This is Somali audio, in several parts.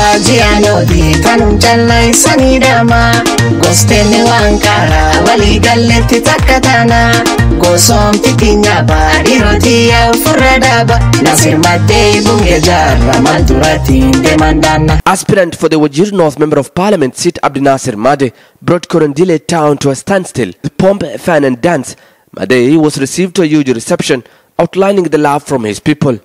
warwaajiyaanoodii kanum jallaysanidhama goostenne waan kaaraa waliigalletti takka taana gosoomti tinyaba dhiirotiyya ofirra dhaaba nasir maddee bunge jaarra maal duratiin deemandaanna. Aspirant for the Wajir North Member of Parliament seat Abdinasir Made brought Korondile town to a standstill. With pomp, fan and dance, Made was received to a huge reception outlining the love from his people.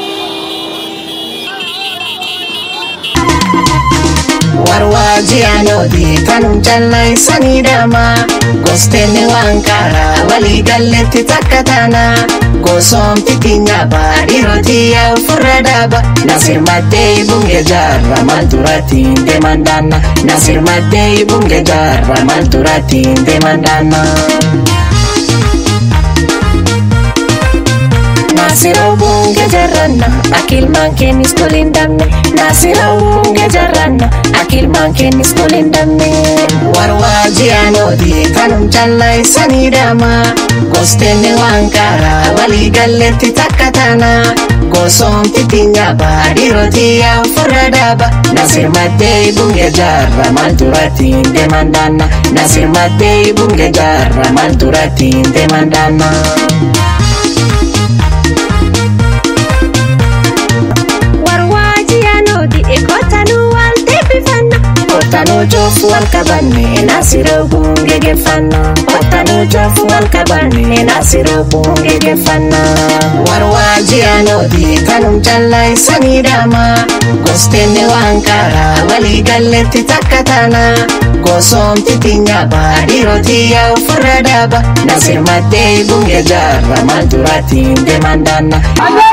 warwaajiyaanoodii kanum jallaysanidhama goostenne waan kaaraa waliigalletti takka taana gosoomti tinyaba dhiirotiyya ofirra dhaaba nasir maddee bunge jaarra maal duratiin deemandaanna nasir maddee bunge jaarra maal duratiin deemandaanna. Nasiroo bunge jarranna akilmaan kennis tolindamne Nasiroo bunge jarranna akilmaan kennis tolindamne Warwaajiyaanoodii kanum jallaysanidhama goostenne waan kaaraa waliigalletti takka taana gosoomti tinyaba dhiirotiyya ofirra dhaaba Nasir maddee bunge jaarra maal duratiin deemandaanna Nasir maddee bunge jaarra maal duratiin deemandaanna. Ottanuu joofu wal qabanne nasiroo bunge geeffanna. Ottanuu joofu wal qabanne nasiroo bunge geeffanna. Warwaajiyaanoodii kanum jallaysanidhama. Goostenne waan kaaraa waliigalletti takka taana. Gosoomti tinyaba dhiirotiyya ofirra dhaaba. Nasir maddee bunge jaarra maal duratiin deemandaanna.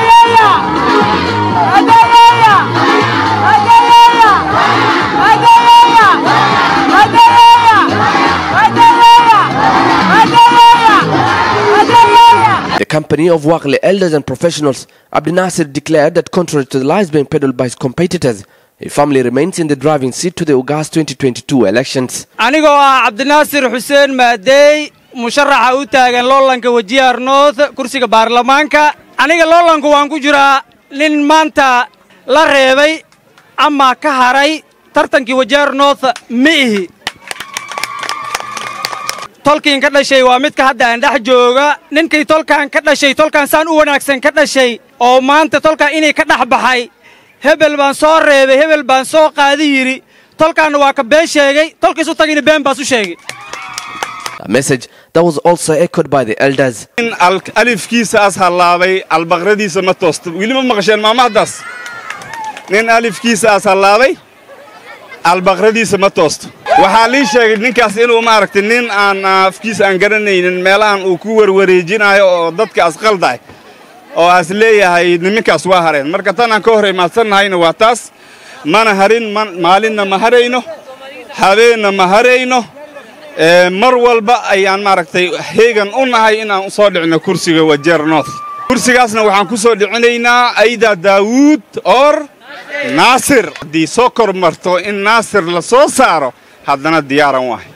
The company of Wakle elders and professionals, Abdi Nasir declared that contrary to the lies being peddled by his competitors, his family remains in the driving seat to the August 2022 elections. anigoo ah cabdinaasir xuseen maadeey musharaxa u taagan loolanka wajiyaar north kursiga baarlamaanka aniga loolanku waan ku jiraa nin maanta la reebay ama ka haray tartankii wajiyaar north ma ihi tolkiin ka dhashay waa midka hadda aan dhex jooga ninkii tolkaan ka dhashay tolkaan saan u wanaagsan ka dhashay oo maanta tolkaan inay ka dhex baxay hebel baan soo reebay hebel baan soo qaadi yidhi tolkaanna waa ka been sheegay tolkiisu tagina been baas u sheegay A message that was also echoed by the elders. in al- alifkiisa as hallaabay albaqradiisa ma toosto weli ma maqasheen maamahdaas nin alifkiisa as hallaabay albaqradiisa ma toosto waxaa lii sheegay ninkaas inuu maaragtay nin aan afkiisa aan garanaynin meelahan uu ku warwareejinayo oo dadka asqaldahay oo as leeyahay niminkaas waa hareen marka tan aan ka hor imaadsannahayna waa taas mana harin man- maalinna ma harayno habeenna ma harayno Ee, mar walba ayaan maaragtay heegan u nahay inaan u soo dhicno kursiga wajeer north kursigaasna waxaan ku soo dhicinaynaa ayda daawuud or naasir haddii soo kormarto in naasir la soo saaro haddana diyaaran wahay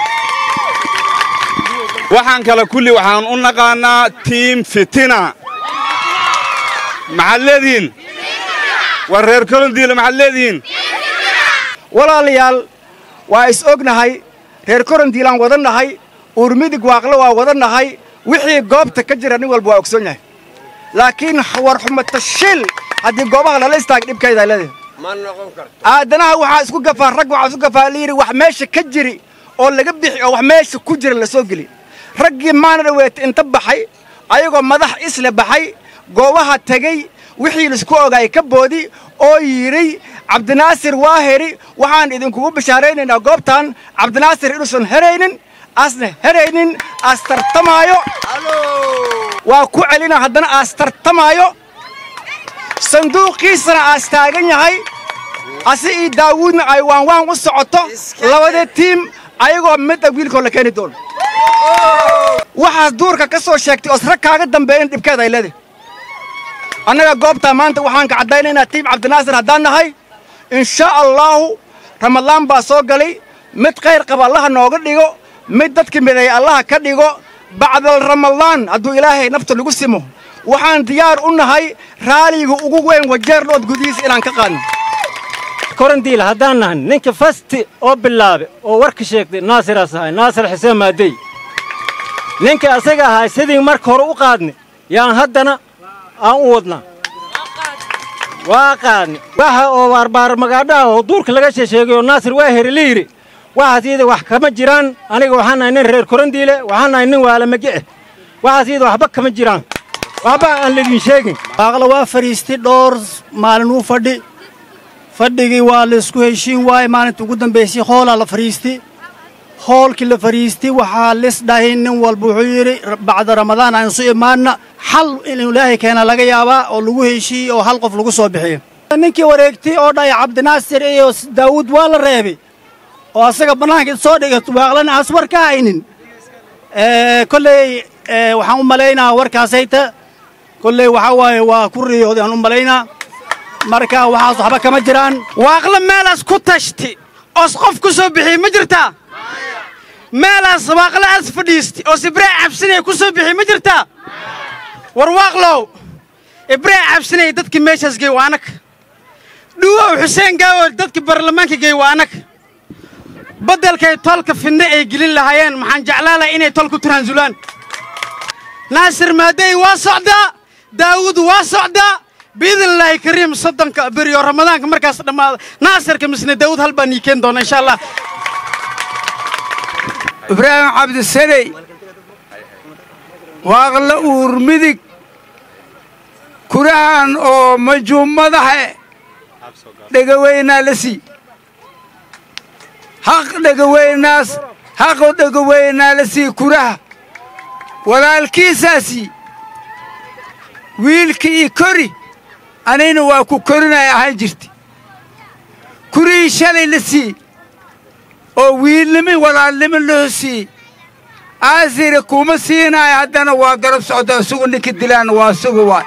waxaan kale kulli waxaan u naqaanaa tiim fitina maxaad leedihiin war reer kolondiila maxaad leedihiin walaalayaal waa is ognahay reer korondiilaan wadannahay uurmidig waaqle waa wadannahay wixii goobta ka jira nin walba waa ogsoon yahay laakiin war xumata shil haddii goobaha lala istaaga dhibkaydaa leedahay aadanaha waxaa isku gafaa rag waxaa isku gafaa layidhi wax meesha ka jiri oo laga bixi oo wax meesha ku jira la soo geli raggii maana dhaweeta inta baxay ayagoo madax isle baxay goobaha tegey wixii laisku ogaayay ka boodi oo yidhi cabdinaasir waa heri waxaan idinkugu bishaaraynaynaa goobtan cabdinaasir inuusan heraynin asna heraynin aas tartamaayo waa ku celina haddana aas tartamaayo sanduuqiisana aas taagan yahay asi io daawuudna ay waan waan u socoto labada tiim ayagoo midda wiilkoo la keeni doono waxaas duurka ka soo sheegtay oos rag kaaga dambeeyan dhibkeeda ay leedahay annaga goobtaa maanta waxaan ka caddaynaynaa tiim cabdinaasir haddaan nahay insha allaahu ramadaan baa soo galay mid khayr qaba allaha nooga dhigo mid dadka mideey allaha ka dhigo bacdal ramadaan hadduu ilaahay nafta lagu simo waxaan diyaar u nahay raaliga ugu weyn wajeer dhood gudihiisa inaan ka qaadno korandiil haddaan nahan ninka fasti oo bilaabe oo warka sheegtay naasiraas ahay naasir xuseen maadey ninka asaga ahay sidii marka hore u qaadni yaan haddana aan u wadnaa waa qaadni waxa oo baarbaar magaadhaha oo duurka laga sheesheegay oo naasir waa heri la yidhi waxaas iyada wax kama jiraan aniga waxaan nahay nin reer korandiile waxaan nahay nin waalamage eh waxaas iyada waxba kama jiraan waxba aan laydin sheegin baaqla waa fadhiistay dhowr maalin uu fadhi fadhigii waa la isku heshiin waaye maalinta ugu dambaysay hoolaa la fadhiistay hoolkii la fadhiistay waxaa lis dhahay nin walba wuxuu yidhi bacda ramadaan aan isu imaanna xal inuu ilaahay keena laga yaabaa oo lagu heshiiyey oo hal qof lagu soo bixiyo ninkii wareegtay oo dhahay cabdinaasir iyo daawuud waa la reebay oo asaga bannaanka soo dhigato waaqlana aas war ka haynin kolley waxaan u malaynaa warkaasayta kolley waxaa waaye waa ku riyooday aan u malaynaa marka waxaas waxba kama jiraan waaqla meelaas ku tashti oos qof ku soo bixiy ma jirtaa meelaas waaqla aas fadhiisti oos ibraahim cabsinaya ku soo bixiy ma jirtaa war waaqlow ibraahim cabsinaya dadkii meeshaas gey waa anag dhuwow xuseen gaawo dadkii baarlamaanka gey waa anag beddelkay tolka fidne ay gelin lahaayeen maxaan jeclaan lahay inay tol ku tanaasulaan naasir maadey waa socdaa daawuud waa socdaa biidnillaahi kariim soddonka beriyo ramadaanka markaas dhammaada naasirka misne daawuud hal baan ii keeni doona insha allah ibraahim cabdisaney waaqla uur midig kurahan oo majuum madaxe dhegaweynaa la sii haq dhegaweynaas haqo dhegaweynaa la sii kuraha walaalkiisaasii wiilka ii kori anayna waa ku korinaya ahaan jirta kurihii shalay la sii oo wiilnimi walaalnimo loo sii aasire kuma siinaayo haddana waa garab socda isugu ninka dilaana waa isugu waay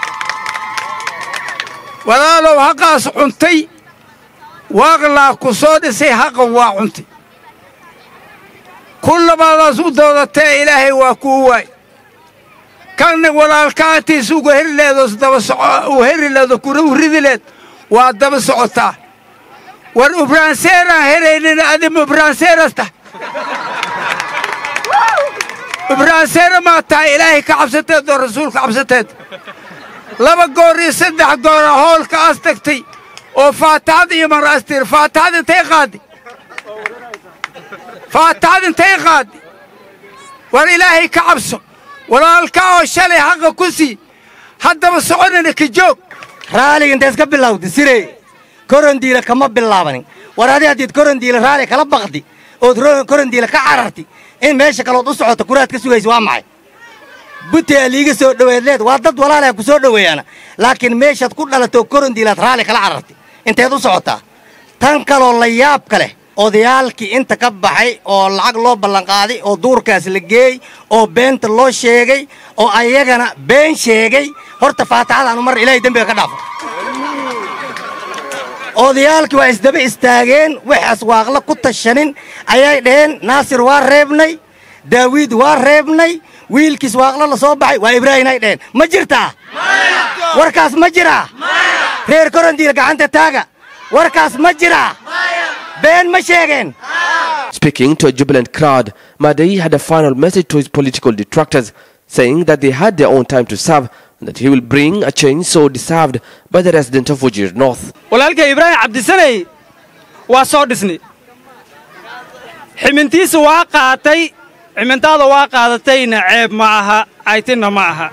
walaalow haqaas cuntay waaqlaa ku soo dhisay haqan waa cuntay ku labaadaas u doodatee ilaahay waa kuu waay kanna walaalkaantiis uga heri leedoos daba soco u heri leedo kuna u ridi leed waa daba socotaa war ubraanseeraan heraynin adimu ubraanseerasta ubraanseera maa tahay ilaahay ka cabsateed oo rasuulka cabsateed laba goor iyo saddex goora hoolka as tagtay oo faataxad iyo maraastir faataxad intay qaaddi faataxad intay qaaddi war ilaahay ka cabso walaalkaa oo shalay haqa ku sii haddaba soconina ka joog raaliga intays ka bilawdi sirey korondiila kama bilaabanin war adi haddiid korondiila raali kala baqdi ood korondiila ka cararti in meesha kalood u socoto kuraad ka sugaysa waa maxay butea liiga soo dhoweedleed waa dad walaalaha ku soo dhoweeyaana laakiin meeshaad ku dhalatoo korondiilaad raali kala cararti inteed u socotaa tan kaloo la yaabka leh odayaalkii inta ka baxay oo lacag loo ballanqaaday oo duurkaas la geey oo beenta loo sheegay oo ayagana been sheegay horta faataxadaanu mar ilaahay dembiga ka dhaafo odayaalkii waa isdaba istaageen waxaas waaqla ku tashanin ayay dhaheen naasir waa reebnay daawiid waa reebnay wiilkiis waaqla la soo baxay waa ibraahim ay dhaheen ma jirtaa warkaas ma jiraa reer korondiila gacanta taaga warkaas ma jiraa been ma sheegeen Speaking to a jubilant crowd, Madei had a final message to his political detractors, saying that they had their own time to serve and that he will bring a change so deserved by the residents of Wajir North. walaalkay ibraahim cabdisaney waa soo dhisnay ximintiisa waa qaatay ximintaada waa qaadatayna ceeb ma aha aytinna ma aha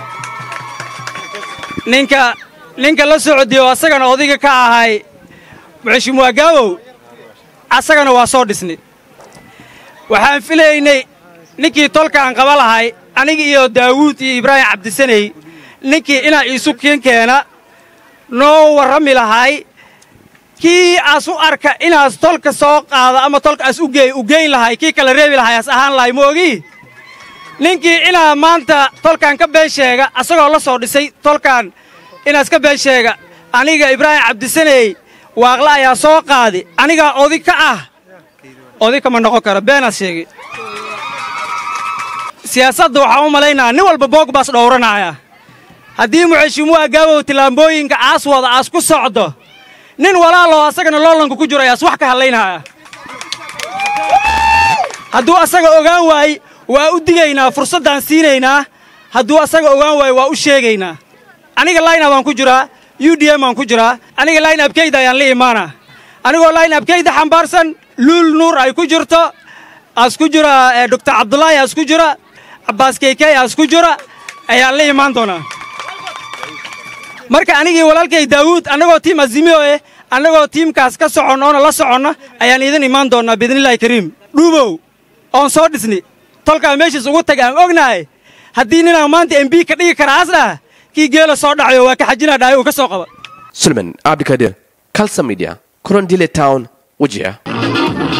ninka ninka la socodiyo asagana odayga ka ahay mxishimuwaa gaawow asagana waa soo dhisnay waxaan filaynay ninkii tolka aan qaba lahay aniga iyo daawuud iyo ibraahim cabdisaney ninkii inaa iisu kiin keena noo warrami lahay kii aas u arka inaas tolka soo qaado ama tolka aas ugeey u geyn lahay kii kala reebi lahay aas ahaan lahay moogii ninkii inaa maanta tolkan ka been sheega asagoo la soo dhisay tolkan inaas ka been sheega aniga ibraahim cabdisaney waaqla ayaa soo qaadi anigaa odi ka ah odi kama noqon kara beenaas sheegay siyaasadda waxaan u malaynaa nin walba boog baas dhowranaya haddii muxeshimuwa gaabow tillaambooyinka aas wada aas ku socdo nin walaaloo asagana loolanka ku jiro ayaas wax ka hadlaynaya hadduu asaga ogaan waay waa u digaynaa fursaddaan siinaynaa hadduu asaga ogaan waayo waa u sheegaynaa aniga line baan ku jiraa u d m baan ku jiraa aniga line abkayda ayaan la imaanaa anigoo line abkayda xambaarsan luul nuur ay ku jirto aas ku jira doctor cabdulaahi aas ku jira cabbaas keykey aas ku jira ayaan la imaan doonaa marka anigii walaalkay daawuud annagoo tiim azimiyo eh annagoo tiimkaas ka soconno oona la soconna ayaan idin imaan doonnaa biidnillaahi kariim dhuubow oon soo dhisni tolkaa meeshiis ugu tag aan ognahay haddii ninaan maanta embi ka dhigi karaa asdhaha kii geela soo dhacayo waa ka xajinaa dhahay uu ka soo qaba Suleiman Abdikadir, Kalsa Media, Kurandile Town, Wajir.